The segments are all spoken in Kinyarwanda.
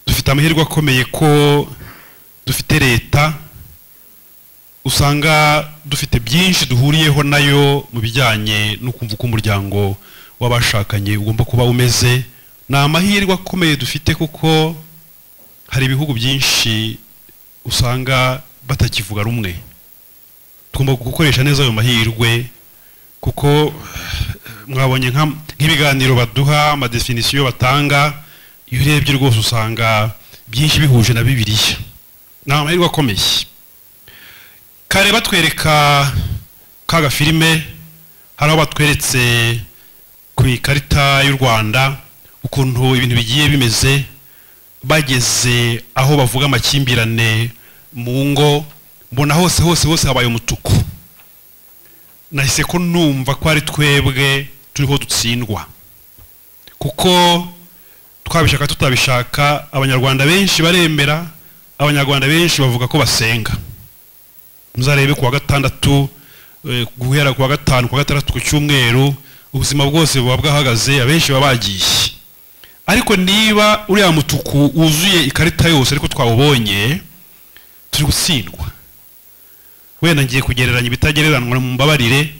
dufite amahirwe akomeye ko dufite leta usanga dufite byinshi duhuriyeho nayo mu bijyanye no kumva uko umuryango w'abashakanye ugomba kuba umeze ni amahirwe akomeye dufite kuko hari ibihugu byinshi usanga batakivuga rumwe tugomba gukoresha neza ayo mahirwe kuko mwabonye nk'ibiganiro baduha amadefinisiyo batanga iyo urebye rwose usanga byinshi bihuje na bibiliya ni amahirwe akomeye kare batwereka ka gafilime hari aho batweretse ku ikarita y'u rwanda ukuntu ibintu bigiye bimeze bageze aho bavuga amakimbirane mu ngo mbona hose hose hose habaye umutuku nahise ko numva ko ari twebwe turiho dutsindwa kuko twabishaka tutabishaka abanyarwanda benshi baremera abanyarwanda benshi bavuga ko basenga muzarebe kuwa gatandatu guhera kuwa gatanu kuwa gatandatu ku cyumweru ubuzima bwose buba bwahagaze abenshi baba bagiye ariko niba uriya mutuku wuzuye ikarita yose ariko twawubonye turi gutsindwa wenda ngiye kugereranya ibitagereranwa mu mbabarire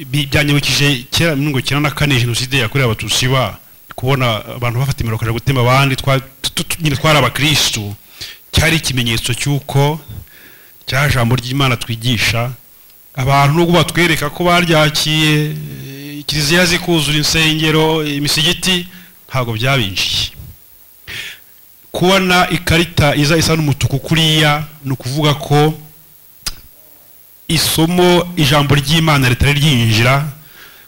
byanyibukije kera mirongo icyenda na kane jenoside yakorewe abatutsi ba kubona abantu bafata imiriro bakajya gutema abandi nyine twari abakirisitu cyari ikimenyetso cy'uko cya jambo ry'imana twigisha abantu nubwo batwereka ko baryakiye kiliziya zikuzura insengero imisigiti ntabwo byabinjiye kubona ikarita iza isa n'umutuku kuriya ni ukuvuga ko isomo ijambo ry'imana ritari ryinjira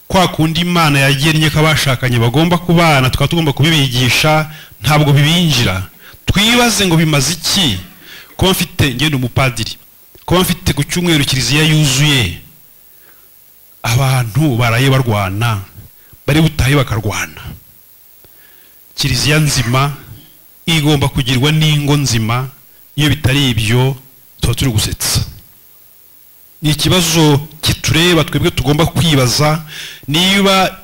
kwa kundi imana yagennye ko abashakanye bagomba kubana tukaba tugomba kubibigisha ntabwo bibinjira twibaze ngo bimaze iki kuba mfite ngenda umupadiri kuba mfite ku cyumweru kiliziya yuzuye abantu baraye barwana bari butahe bakarwana kiliziya nzima igomba kugirwa n'ingo nzima iyo bitari ibyo tuba turi gusetsa ni ikibazo kitureba twebwe tugomba kwibaza niba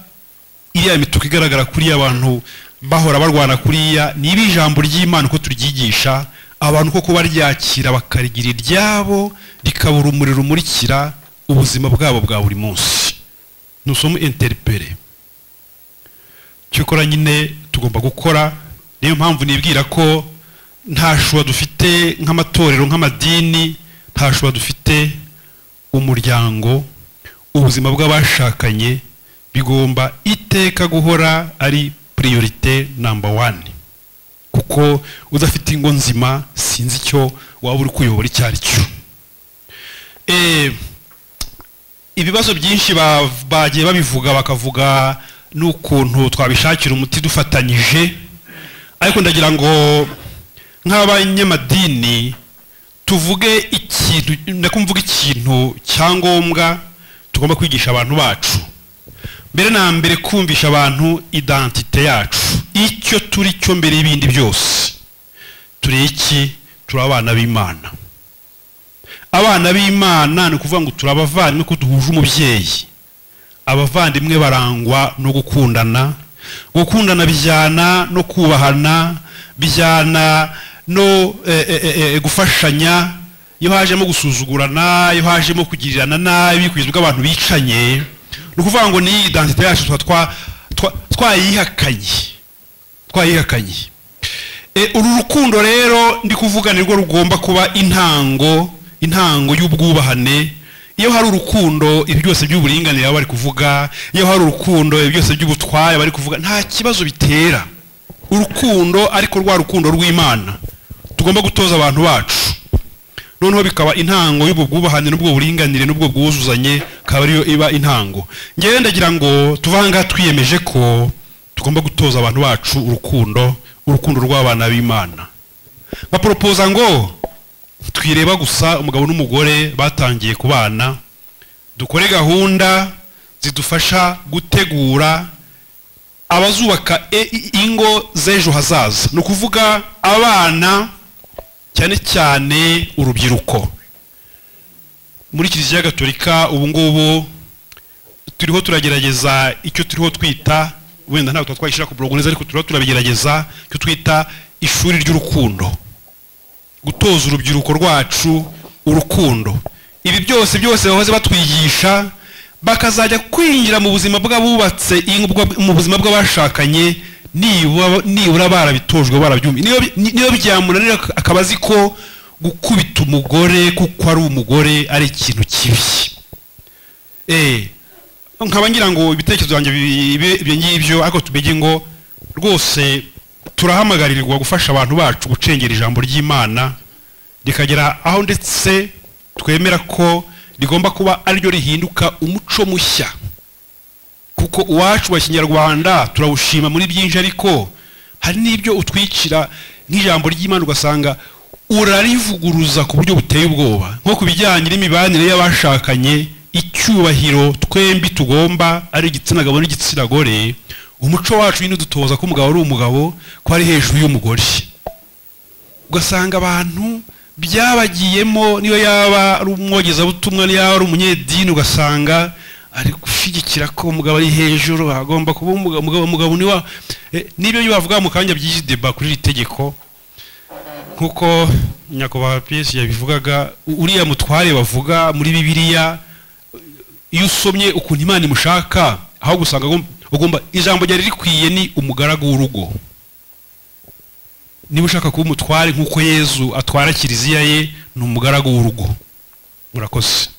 iriya mituku igaragara kuriya abantu bahora barwana kuriya niba ijambo ry'imana uko turyigisha abantu koko baryakira bakarigira iryabo rikabura umuriro umurikira ubuzima bwabo bwa buri munsi ntusomo interipere cyokora nyine tugomba gukora niyo mpamvu nibwira ko nta shuwa dufite nk'amatorero nk'amadini nta shuwa dufite umuryango ubuzima bw'abashakanye bigomba iteka guhora ari puriyorite namba wani kuko udafite ingo nzima sinzi icyo waba uri kuyobora icyo ari cyo ibibazo byinshi bagiye babivuga bakavuga n'ukuntu twabishakira umuti dufatanyije ariko ndagira ngo nk'abanyamadini tuvuge ikintu ndakumvuga ikintu cyangombwa tugomba kwigisha abantu bacu mbere na mbere kumvisha abantu idantite yacu icyo turi cyo mbere y'ibindi byose turi iki turi abana b'imana abana b'imana ni ukuvuga ngo turi abavandimwe ko duhuje umubyeyi abavandimwe barangwa no gukundana gukundana bijyana no kubahana bijyana no gufashanya iyo hajemo gusuzugurana iyo hajemo kugirirana nabi kugeza ubwo abantu bicanye ni ukuvuga ngo ni idantite yacu tuba twayihakanye twayihakanye uru rukundo rero ndi kuvuga nirwo rugomba kuba intango intango y'ubwubahane iyo hari urukundo ibi byose by'uburinganire baba bari kuvuga iyo hari urukundo ibi byose by'ubutware bari kuvuga nta kibazo bitera urukundo ariko rwa rukundo rw'imana tugomba gutoza abantu bacu noneho bikaba intango y'ubwo bwubahane n'ubwo buringanire n'ubwo bwuzuzanye akaba ariyo iba intango ngewe ndagira ngo tuve aha ngaha twiyemeje ko tugomba gutoza abantu bacu urukundo urukundo rw'abana b'imana baporopoza ngo twireba gusa umugabo n'umugore batangiye kubana dukore gahunda zidufasha gutegura abazubaka ingo z'ejo hazaza ni ukuvuga abana cyane cyane urubyiruko muri kiliziya gatolika ubu ngubu turiho turagerageza icyo turiho twita wenda ntabwo twashyira ku burungu neza ariko turiho turabigerageza icyo twita ishuri ry'urukundo gutoza urubyiruko rwacu urukundo ibi byose byose bahoze batwigisha bakazajya kwinjira mu buzima bw'abubatse ingo- mu buzima bw'abashakanye nibura nibura barabitojwe barabyumva niyo niyo byamunanira ak- akaba azi ko gukubita umugore kuko ari umugore ari ikintu kibi eh nkaba ngira ngo ibitekerezo byanjye bi- bi- ibyo ngibyo ariko tubege ngo rwose turahamagarirwa gufasha abantu bacu gucengera ijambo ry'imana rikagera aho ndetse twemera ko rigomba kuba ariryo rihinduka umuco mushya kuko uwacu wa kinyarwanda turawushima muri byinshi ariko hari n'ibyo utwikira nk'ijambo ry'imana ugasanga urarivuguruza ku buryo buteye ubwoba nko ku bijyanye n'imibanire y'abashakanye icyubahiro twembi tugomba ari igitsina gabo n'igitsina gore umuco wacu nyine udutoza ko umugabo ari umugabo ko ari hejuru y'umugore ugasanga abantu byabagiyemo niyo yaba ari umwogezabutumwa niyo yaba ari umunyedini ugasanga ari gushyigikira ko umugabo ari hejuru agomba kuba umugabo umugabo- umugabo niwa n'ibyo bavuga mu kanya by'iki deba kuri iri tegeko nk'uko nyakubahwa piyesi yabivugaga u- uriya mutware bavuga muri bibiliya iyo usomye ukuntu imana imushaka aho gusanga agomba- ugomba ijambo ryari rikwiye ni umugaragu w'urugo niba ushaka kuba umutware nk'uko yezu atwara kiliziya ye ni umugaragu w'urugo murakoze